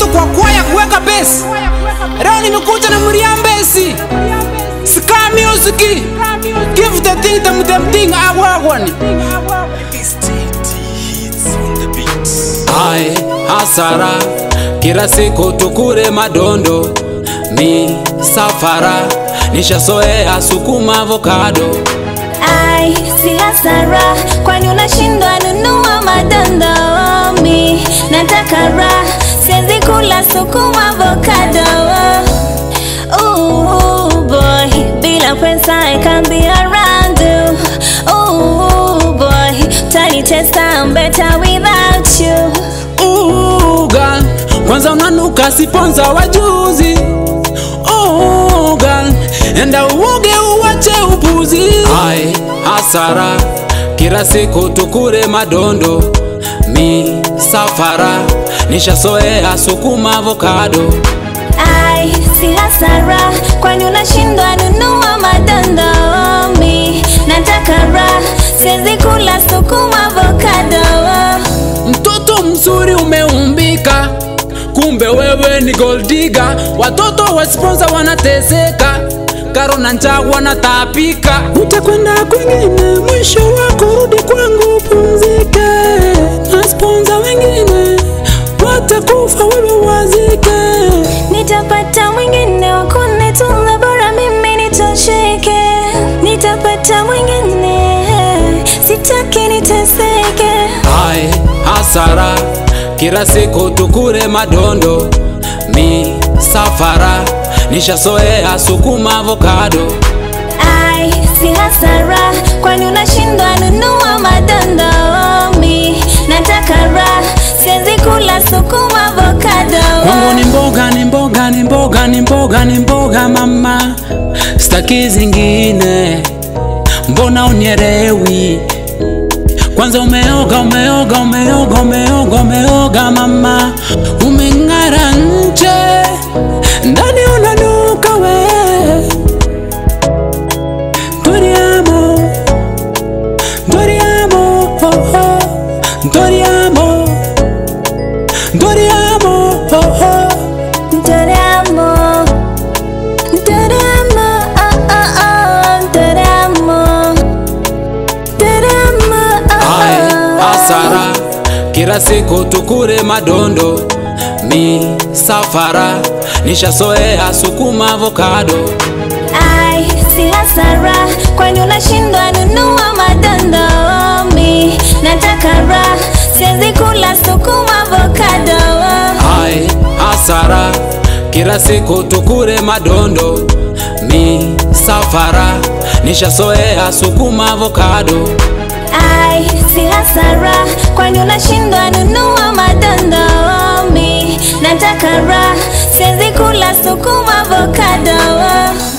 kwa kwaya kuweka besi. Leo nimekuja na Muriambesi. Ska music. Give the thing them them thing awagwani. Ai, hasara kila siku tukure madondo mi safara nishasoea sukuma avocado Ai, si hasara, kwani unashindwa nunua madondo? Mi nataka raha, siwezi kula sukuma avocado. Ooh boy, bila pesa I can't be around you. Ooh boy, utanitesta, I'm better without you. Uga, kwanza unanuka siponza wajuzi Uga, enda uoge uwache upuzi Ai, hasara kila siku tukure madondo mi safara nishasoea sukuma avocado Ai, si hasara, kwani unashindwa nunua madondo? Mi nataka raha, siwezi kula sukuma avocado. Mtoto mzuri umeumbika, kumbe wewe ni goldiga. Watoto wa sponsor wanateseka, karo na njaa wanatapika. Utakwenda kwingine, mwisho wako rudi kwangu pumzike, na sponsor wengine watakufa, wewe wazike. Nitapata mwingine wa kunitunza, bora mimi nitosheke. Nitapata mwingine, sitaki niteseke. Ai, hasara kila siku tukure madondo, mi safara nishasoea sukuma avocado. Ai, si hasara, kwani unashindwa nunua madondo? Mi nataka raha, siwezi kula sukuma avocado. Kwangu ni mboga ni mboga ni mboga ni mboga ni mboga mama, staki zingine, mbona unielewi? Kwanza umeoga umeoga umeoga umeoga umeoga mama, umeng'ara nje, ndani unanuka we. Doriamo, Doriamo, oh, oh, Doriamo, Doriamo, oh, oh. Doramo, Doramo, oh, oh, oh, Doramo, Doramo, oh, Ai, oh, hasara kila siku tukure madondo, mi safara nishasoea sukuma avocado. Ai, si hasara, kwani unashindwa nunua madondo? Mi nataka raha, siwezi kula sukuma avocado. Ai, hasara kila siku tukure madondo, mi safara nishasoea sukuma avocado. Ai, si hasara, kwani unashindwa nunua madondo? Mi nataka raha, siwezi kula sukuma avocado.